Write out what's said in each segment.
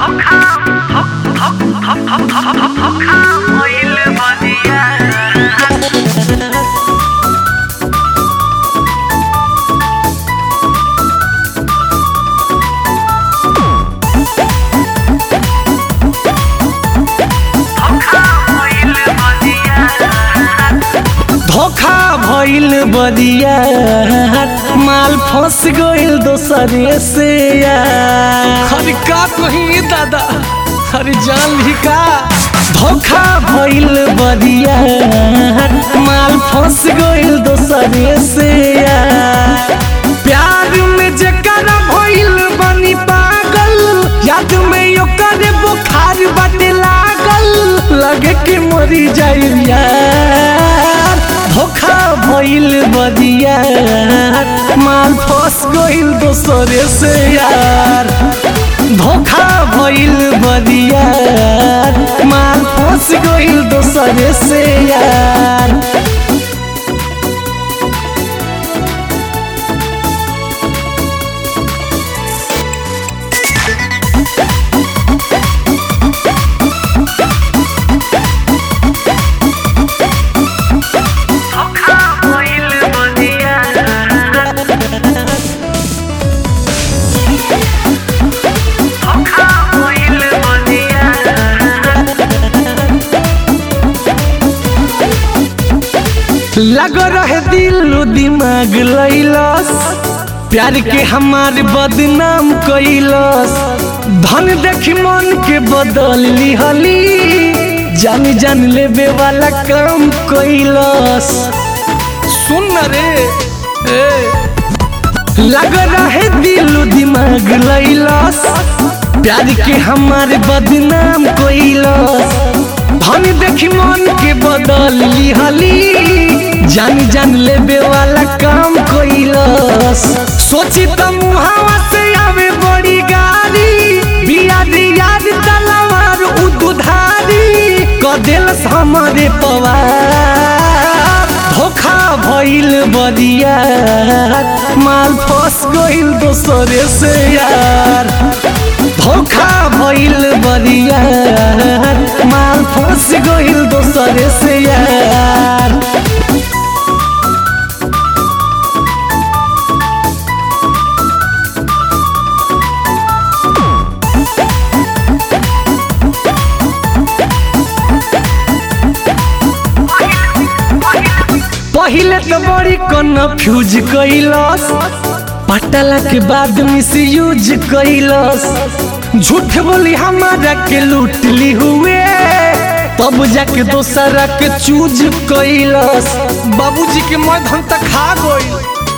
धोखा भइल बदिया माल फंस गइल दोसरे से यार अरे का कही दादा अरे जान ली का धोखा भइल बदिया माल फंस गइल दोसरे से यार प्यार में जेकर भइल बनी पागल याद में ओकर बुखार बाटे लागल लगे कि मरी जाई यार धोखा भइल बदिया माल फंस गइल दोसरे से यार धोखा भइल बदिया माल फंस गइल दोसरे से यार लग रहे दिल दिमाग लैलस प्यार के हमार बदनाम कैलस धन देखी मन के बदल लिहली जान जान लेबे वाला काम कैलस सुन न रे ए लग रहे दिल दिमाग लैलस प्यार के हमार बदनाम कैलस धन देखी मन के बदल लिहली जान जान लेबे वाला काम कैलस सोची त मुहावा से आवे बड़ी गाड़ी बियाद याद तलवार उ दुधारी क देलस हमारे पवार धोखा भइल बदिया माल फंस गइल दोसरे से यार धोखा भइल बदिया माल फंस गइल दोसरे से यार पहिले तो बड़ी कन्फ्यूज कैलस पटला के बाद मिस यूज कैलस झूठ बोली हमारा के लूट ली हुए तब जाके दोसरा के चूज कैलस बाबूजी के मधन तक खा गई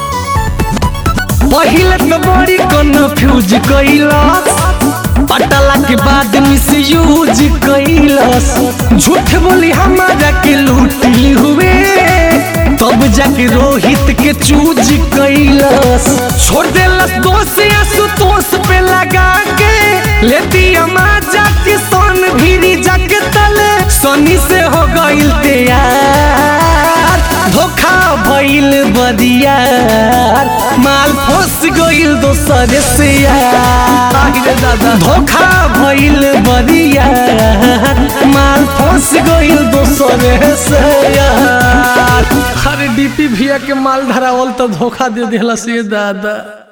पहिले तो बड़ी कन्फ्यूज कैलस पटला के बाद मिस यूज कैलस झूठ बोली हमारा के लूट ली हुए तब जाके रोहित के चूज कैलस छोड़ देलस दोष आशुतोष पे लगा के लेती अमा जाके सन भीरी जाके तले सनी से हो गइल तैयार धोखा भइल बदियार माल फंस गइल दोसरे से यार रे दादा धोखा भइल बदियार माल फंस गइल दोसरे से यार अरे डीपी भैया के माल धरावल तो धोखा दे दिला से दादा